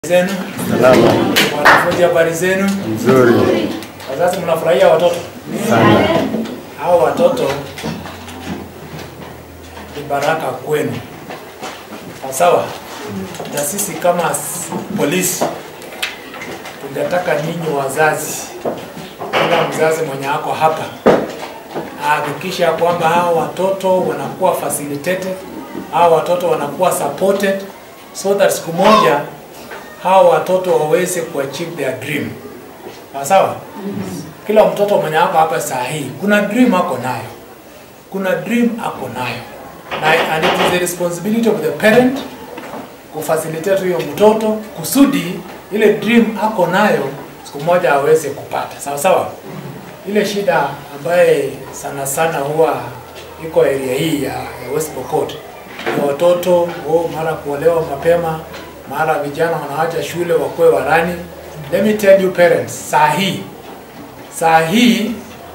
zenu Salama. wanafunzi, habari zenu? Nzuri Wazazi, mnafurahia watoto? sana. Hao watoto ni baraka kwenu, sawa. Na sisi kama s- polisi tungetaka ninyi wazazi, kila mzazi mwenye ako hapa ahakikisha kwamba hao watoto wanakuwa facilitated, hao watoto wanakuwa supported so that siku moja hao watoto waweze kuachieve their dream. Sawa sawa? Kila mtoto mwenye ako hapa saa hii kuna dream ako nayo, kuna dream ako nayo na, and it is the responsibility of the parent kufacilitate huyo mtoto kusudi ile dream ako nayo siku moja aweze kupata. Sawa sawa? Ile shida ambaye sana sana huwa iko area hii ya, ya West Pokot ni watoto oh, mara kuolewa mapema, mara vijana wanawacha shule wakuwe warani. Let me tell you parents, saa hii saa hii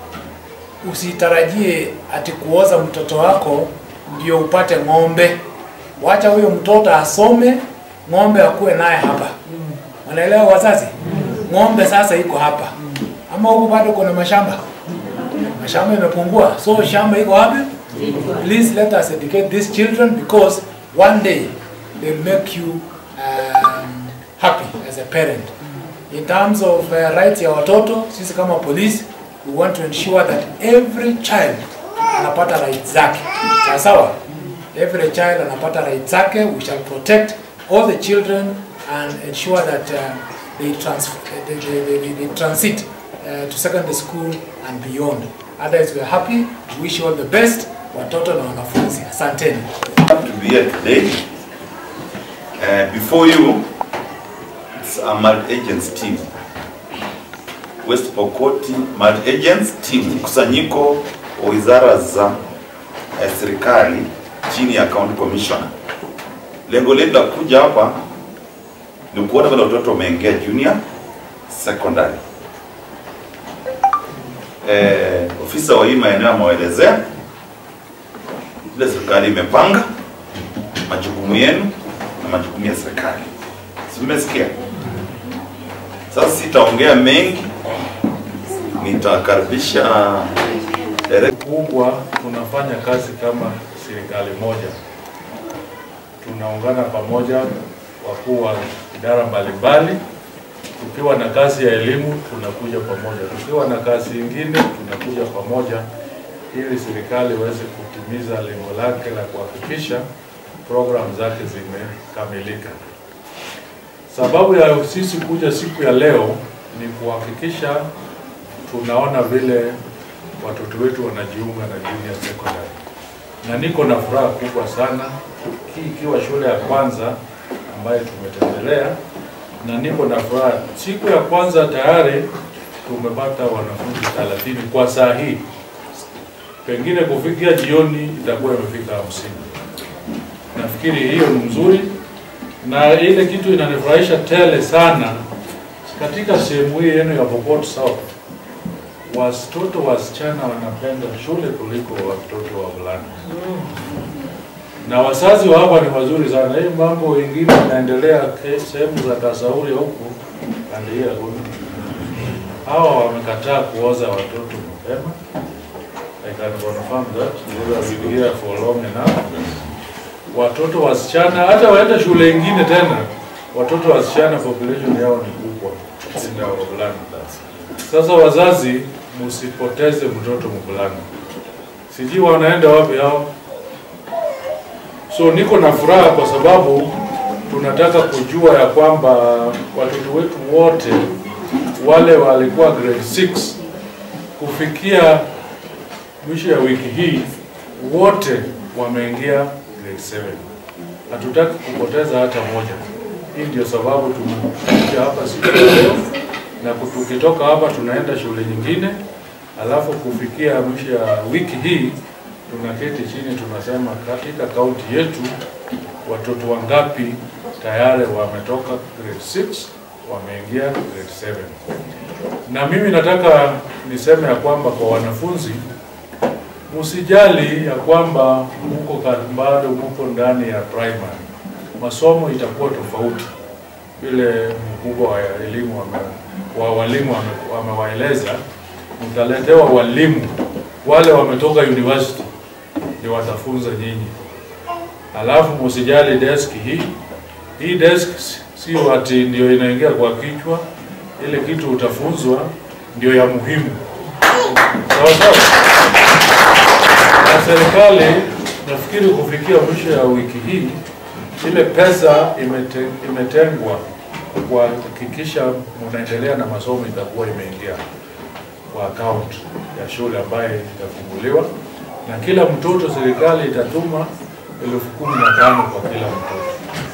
usitarajie ati kuoza mtoto wako ndio upate ng'ombe. Wacha huyo mtoto asome, ng'ombe akuwe naye hapa. Wanaelewa wazazi? Ng'ombe sasa iko hapa, ama huku bado kuna mashamba, mashamba imepungua, so shamba iko wapi? Please let us educate these children because one day they'll make you um, happy as a parent. In terms of uh, rights ya watoto, sisi kama police we want to ensure that every child anapata rights zake. Sawa sawa? Every child anapata rights zake. We shall protect all the children and ensure that uh, they, trans they, they, they, they, they transit uh, to secondary school and beyond. Otherwise, we are happy. We wish you all the best. Watoto na wanafunzi. Asanteni. to be here today. Uh, before you, it's a multi-agents team. West Pokot multi-agents team, mkusanyiko wa wizara za eh, serikali chini ya county commissioner. Lengo letu la kuja hapa ni kuona vile watoto wameingia junior secondary. Eh, ofisa wa hii maeneo amewaelezea vile serikali imepanga majukumu yenu na majukumu ya serikali. Si mmesikia? Sasa sitaongea mengi, nitakaribisha direct kubwa tunafanya kazi kama serikali moja, tunaungana pamoja, wakuu wa idara mbalimbali. Tukiwa na kazi ya elimu tunakuja pamoja, tukiwa na kazi ingine tunakuja pamoja, ili serikali iweze kutimiza lengo lake la kuhakikisha programu zake zimekamilika. Sababu ya sisi kuja siku ya leo ni kuhakikisha tunaona vile watoto wetu wanajiunga na junior secondary, na niko na furaha kubwa sana, hii ikiwa shule ya kwanza ambayo tumetembelea, na niko na furaha. Siku ya kwanza tayari tumepata wanafunzi 30 kwa saa hii, pengine kufikia jioni itakuwa imefika hamsini. Nafikiri hiyo ni mzuri, na ile kitu inanifurahisha tele sana katika sehemu hii yenu ya Pokot South watoto wasichana wanapenda shule kuliko watoto wavulana, na wazazi wa hapa ni wazuri sana. Hii mambo ingine inaendelea ke- sehemu za Kasauri huku pande hii ya Gulu, hawa wamekataa kuoza watoto mapema. I can confirm that because I've been here for long enough. Watoto wasichana hata waende shule ingine tena, watoto wasichana population yao ni kubwa kushinda wavulana. Sasa wazazi, msipoteze mtoto mvulana, sijui wanaenda wapi hao. So niko na furaha kwa sababu tunataka kujua ya kwamba watoto wetu wote wale walikuwa grade 6 kufikia mwisho ya wiki hii wote wameingia grade 7. Hatutaki kupoteza hata moja. Hii ndio sababu tumekuja hapa siku ya leo na tukitoka hapa tunaenda shule nyingine, alafu kufikia mwisho ya wiki hii tunaketi chini tunasema katika kaunti yetu watoto wangapi tayari wametoka grade 6 wameingia grade 7. Na mimi nataka niseme ya kwamba kwa wanafunzi msijali ya kwamba muko ka- bado muko ndani ya primary, masomo itakuwa tofauti. vile mkubwa wa elimu wame, wa walimu wame- wamewaeleza, mtaletewa walimu wale wametoka university ndio watafunza nyinyi. Alafu msijali desk hii hii desk sio ati ndio inaingia kwa kichwa, ile kitu utafunzwa ndio ya muhimu. Sawa sawa. Na serikali nafikiri kufikia mwisho ya wiki hii ile pesa imete, imetengwa kuhakikisha mnaendelea na masomo itakuwa imeingia kwa account ya shule ambayo itafunguliwa, na kila mtoto serikali itatuma elfu kumi na tano kwa kila mtoto.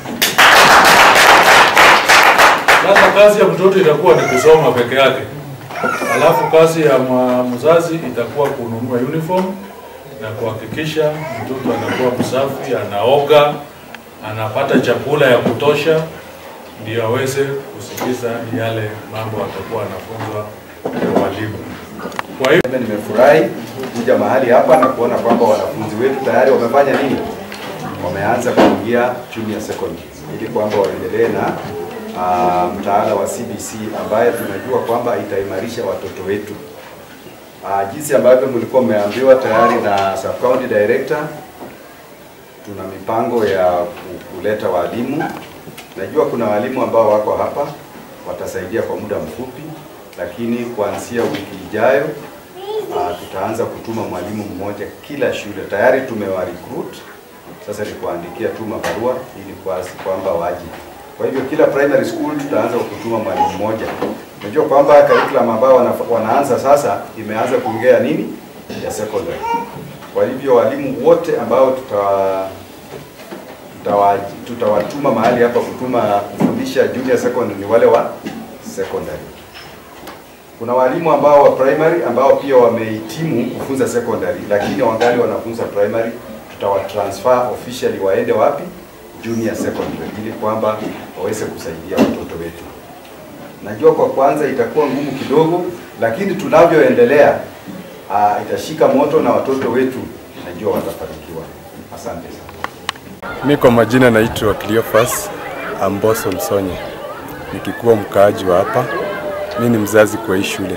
Sasa kazi ya mtoto itakuwa ni kusoma peke yake, alafu kazi ya mwa- mzazi itakuwa kununua uniform na kuhakikisha mtoto anakuwa msafi, anaoga, anapata chakula ya kutosha, ndio aweze kusikiza yale mambo atakuwa anafunzwa na walimu. Kwa hiyo Mimi nimefurahi kuja mahali hapa na kuona kwamba wanafunzi wetu tayari wamefanya nini, wameanza kuingia junior secondary, ili kwamba waendelee na uh, mtaala wa CBC ambaye tunajua kwamba itaimarisha watoto wetu. Uh, jinsi ambavyo mlikuwa mmeambiwa tayari na sub county director, tuna mipango ya ku- kuleta walimu. Najua kuna walimu ambao wako hapa watasaidia kwa muda mfupi, lakini kuanzia wiki ijayo uh, tutaanza kutuma mwalimu mmoja kila shule. Tayari tumewa recruit, sasa ni kuandikia tu mabarua ili kuasi kwamba waje. Kwa hivyo kila primary school tutaanza kutuma mwalimu mmoja. Unajua kwamba curriculum ambao wana, wanaanza sasa imeanza kuingia nini ya secondary. Kwa hivyo walimu wote ambao tutawa tutawa- tutawatuma mahali hapa kutuma kufundisha junior secondary ni wale wa secondary. Kuna walimu ambao wa primary ambao pia wamehitimu kufunza secondary, lakini wangali wanafunza primary, tutawatransfer officially waende wapi? Junior secondary, ili kwamba waweze kusaidia watoto wetu. Najua kwa kwanza itakuwa ngumu kidogo, lakini tunavyoendelea uh, itashika moto na watoto wetu najua watafanikiwa. Asante sana. Mi kwa majina naitwa Cleophas Amboso Msonye, nikikuwa mkaaji wa hapa. Mi ni mzazi kwa hii shule.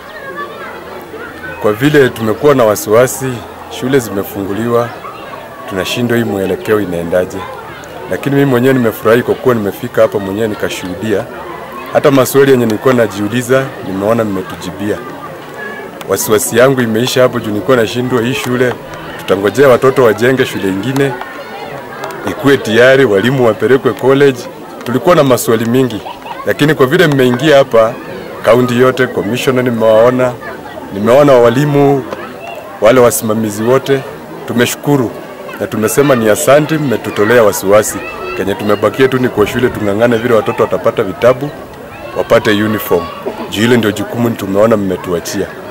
Kwa vile tumekuwa na wasiwasi, shule zimefunguliwa, tunashindwa hii mwelekeo inaendaje, lakini mimi mwenyewe nimefurahi kwa kuwa nimefika hapa mwenyewe nikashuhudia. Hata maswali yenye nilikuwa najiuliza nimeona mmetujibia. Wasiwasi yangu imeisha hapo juu nilikuwa nashindwa hii shule, tutangojea watoto wajenge shule ingine ikuwe tayari, walimu wapelekwe college. Tulikuwa na maswali mingi, lakini kwa vile mmeingia hapa kaunti yote, commissioner nimewaona, nimeona walimu wale wasimamizi wote, tumeshukuru na tumesema ni asante, mmetutolea wasiwasi. Kenye tumebakia tu ni kwa shule tung'ang'ane vile watoto watapata vitabu, wapate uniform. Juu hilo ndio jukumu tumeona mmetuachia.